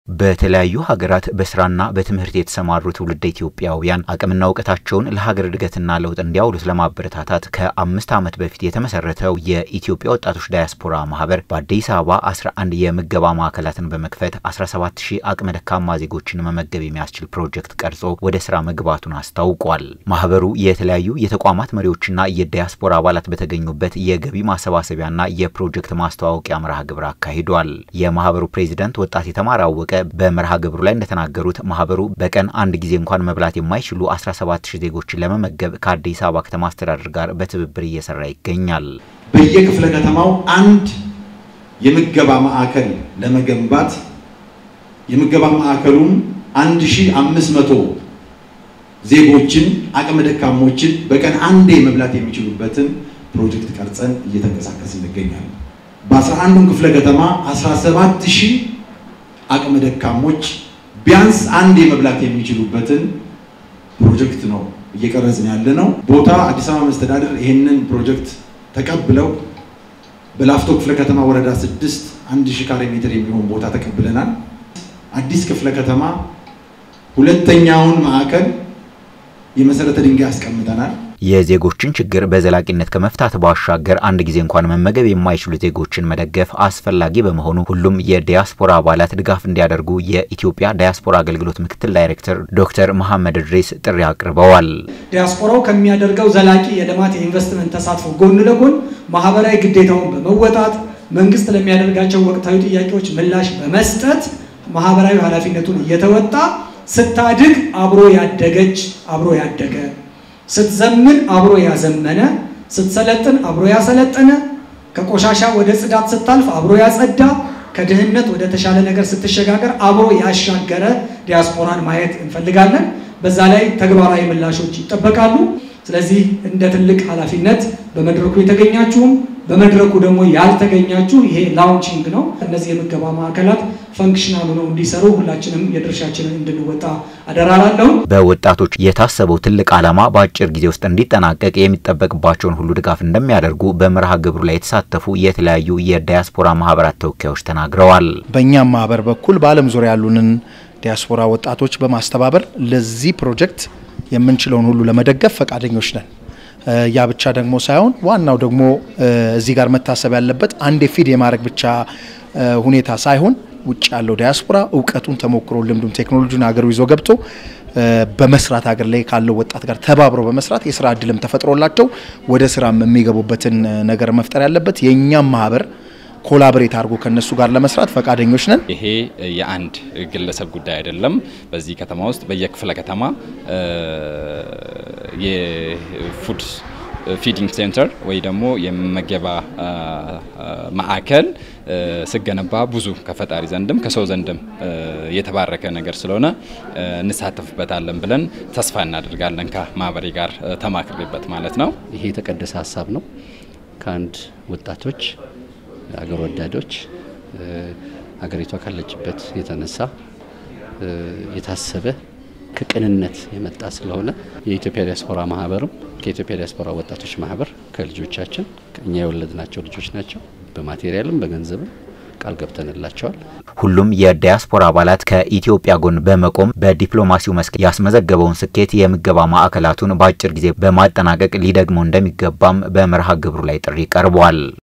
በተለያዩ ሀገራት በስራና በትምህርት የተሰማሩ ትውልደ ኢትዮጵያውያን አቅምና እውቀታቸውን ለሀገር እድገትና ለውጥ እንዲያውሉት ለማበረታታት ከአምስት ዓመት በፊት የተመሰረተው የኢትዮጵያ ወጣቶች ዳያስፖራ ማህበር በአዲስ አበባ 11 የምገባ ማዕከላትን በመክፈት 17 ሺህ አቅመ ደካማ ዜጎችን መመገብ የሚያስችል ፕሮጀክት ቀርጾ ወደ ስራ መግባቱን አስታውቋል። ማህበሩ የተለያዩ የተቋማት መሪዎችና የዳያስፖራ አባላት በተገኙበት የገቢ ማሰባሰቢያና የፕሮጀክት ማስተዋወቂያ መርሃ ግብር አካሂዷል። የማህበሩ ፕሬዚደንት ወጣት የተማረ አወቀ በመርሃ ግብሩ ላይ እንደተናገሩት ማህበሩ በቀን አንድ ጊዜ እንኳን መብላት የማይችሉ 17 ሺህ ዜጎችን ለመመገብ ከአዲስ አበባ ከተማ አስተዳደር ጋር በትብብር እየሰራ ይገኛል። በየክፍለ ከተማው አንድ የምገባ ማዕከል ለመገንባት የምገባ ማዕከሉም 1500 ዜጎችን አቅመ ደካሞችን በቀን አንዴ መብላት የሚችሉበትን ፕሮጀክት ቀርጸን እየተንቀሳቀስን እንገኛለን። በ11ዱም ክፍለ ከተማ 17 ሺህ አቅመ ደካሞች ቢያንስ አንድ የመብላት የሚችሉበትን ፕሮጀክት ነው እየቀረጽን ያለ ነው። ቦታ አዲስ አበባ መስተዳደር ይህንን ፕሮጀክት ተቀብለው በላፍቶ ክፍለ ከተማ ወረዳ ስድስት አንድ ሺህ ካሬ ሜትር የሚሆን ቦታ ተቀብለናል። አዲስ ክፍለ ከተማ ሁለተኛውን ማዕከል የመሰረተ ድንጋይ አስቀምጠናል። የዜጎችን ችግር በዘላቂነት ከመፍታት ባሻገር አንድ ጊዜ እንኳን መመገብ የማይችሉ ዜጎችን መደገፍ አስፈላጊ በመሆኑ ሁሉም የዲያስፖራ አባላት ድጋፍ እንዲያደርጉ የኢትዮጵያ ዲያስፖራ አገልግሎት ምክትል ዳይሬክተር ዶክተር መሐመድ እድሪስ ጥሪ አቅርበዋል። ዲያስፖራው ከሚያደርገው ዘላቂ የልማት የኢንቨስትመንት ተሳትፎ ጎን ለጎን ማህበራዊ ግዴታውን በመወጣት መንግስት ለሚያደርጋቸው ወቅታዊ ጥያቄዎች ምላሽ በመስጠት ማህበራዊ ኃላፊነቱን እየተወጣ ስታድግ አብሮ ያደገች አብሮ ያደገ ስትዘምን አብሮ ያዘመነ፣ ስትሰለጥን አብሮ ያሰለጠነ፣ ከቆሻሻ ወደ ጽዳት ስታልፍ አብሮ ያጸዳ፣ ከድህነት ወደ ተሻለ ነገር ስትሸጋገር አብሮ ያሻገረ ዲያስፖራን ማየት እንፈልጋለን። በዛ ላይ ተግባራዊ ምላሾች ይጠበቃሉ። ስለዚህ እንደ ትልቅ ኃላፊነት በመድረኩ የተገኛችሁም በመድረኩ ደግሞ ያልተገኛችሁ ይሄ ላውንቺንግ ነው። እነዚህ የምገባ ማዕከላት ፈንክሽናል ሆነው እንዲሰሩ ሁላችንም የድርሻችንን እንድንወጣ አደራላለሁ። በወጣቶች የታሰበው ትልቅ ዓላማ በአጭር ጊዜ ውስጥ እንዲጠናቀቅ የሚጠበቅባቸውን ሁሉ ድጋፍ እንደሚያደርጉ በመርሃ ግብሩ ላይ የተሳተፉ የተለያዩ የዳያስፖራ ማህበራት ተወካዮች ተናግረዋል። በእኛም ማህበር በኩል በዓለም ዙሪያ ያሉንን ዲያስፖራ ወጣቶች በማስተባበር ለዚህ ፕሮጀክት የምንችለውን ሁሉ ለመደገፍ ፈቃደኞች ነን። ያ ብቻ ደግሞ ሳይሆን ዋናው ደግሞ እዚህ ጋር መታሰብ ያለበት አንዴ ፊድ የማድረግ ብቻ ሁኔታ ሳይሆን ውጭ ያለው ዲያስፖራ እውቀቱን፣ ተሞክሮ፣ ልምዱን፣ ቴክኖሎጂን ሀገሩ ይዞ ገብቶ በመስራት ሀገር ላይ ካለው ወጣት ጋር ተባብሮ በመስራት የስራ እድልም ተፈጥሮላቸው ወደ ስራም የሚገቡበትን ነገር መፍጠር ያለበት የእኛም ማህበር ኮላብሬት አድርጎ ከነሱ ጋር ለመስራት ፈቃደኞች ነን። ይሄ የአንድ ግለሰብ ጉዳይ አይደለም። በዚህ ከተማ ውስጥ በየክፍለ ከተማ የፉድ ፊዲንግ ሴንተር ወይ ደግሞ የመገባ ማዕከል ስገነባ ብዙ ከፈጣሪ ዘንድም ከሰው ዘንድም የተባረከ ነገር ስለሆነ እንሳተፍበታለን ብለን ተስፋ እናደርጋለን። ከማህበሬ ጋር ተማክሬበት ማለት ነው። ይሄ የተቀደሰ ሀሳብ ነው። ከአንድ ወጣቶች አገር ወዳዶች ሀገሪቷ ካለችበት የተነሳ የታሰበ ከቅንነት የመጣ ስለሆነ የኢትዮጵያ ዲያስፖራ ማህበርም ከኢትዮጵያ ዲያስፖራ ወጣቶች ማህበር ከልጆቻችን እኛ የወለድናቸው ልጆች ናቸው። በማቴሪያልም በገንዘብም ቃል ገብተንላቸዋል። ሁሉም የዳያስፖራ አባላት ከኢትዮጵያ ጎን በመቆም በዲፕሎማሲው መስክ ያስመዘገበውን ስኬት የምገባ ማዕከላቱን በአጭር ጊዜ በማጠናቀቅ ሊደግመው እንደሚገባም በመርሃ ግብሩ ላይ ጥሪ ቀርቧል።